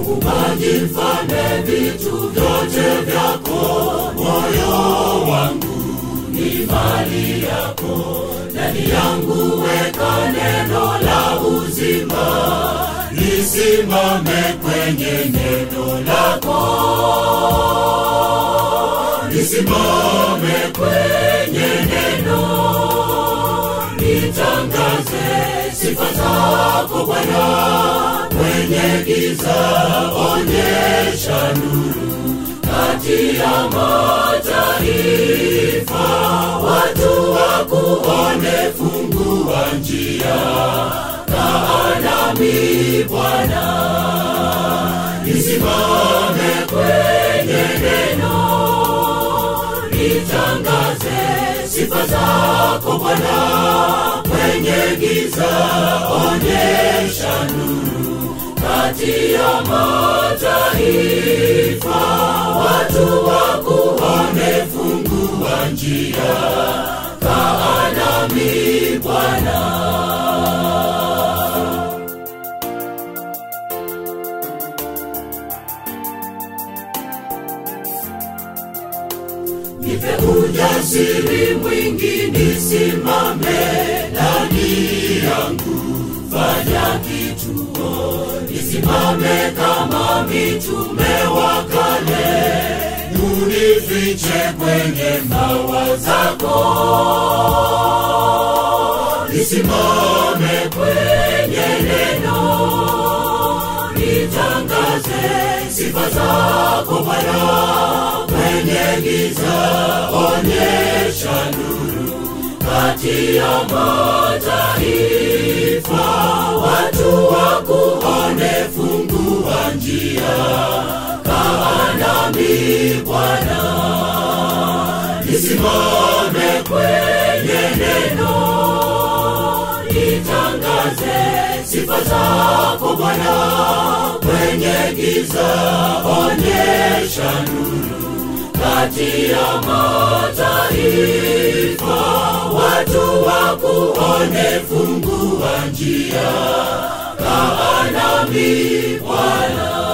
muumbaji mfalme vitu vyote vyako moyo wangu ni mali yako ndani yangu weka neno la uzima lisimame kwenye neno lako lisimame kwenye neno litangaze sifa zako bwana kwenye giza onyesha nuru kati ya mataifa watu wakuone fungua njia kaanami bwana lisimame kwenye neno litangaze sifa zako bwana kwenye giza onyesha nuru kati ya mataifa watu wakuone fungua njia kaanami bwana nipe ujasiri mwingi nisimame ndani yangu fanya kituo nisimame kama mitume wa kale unifiche kwenye mbawa zako nisimame kwenye neno nitangaze sifa zako bwana kwenye giza onyesha nuru kati ya mataifa watu wakuone fungua njia kaanami bwana lisimame kwenye neno litangaze sifa zako bwana kwenye giza onyesha nuru kati ya mataifa watu wakuone fungua njia kaanami bwana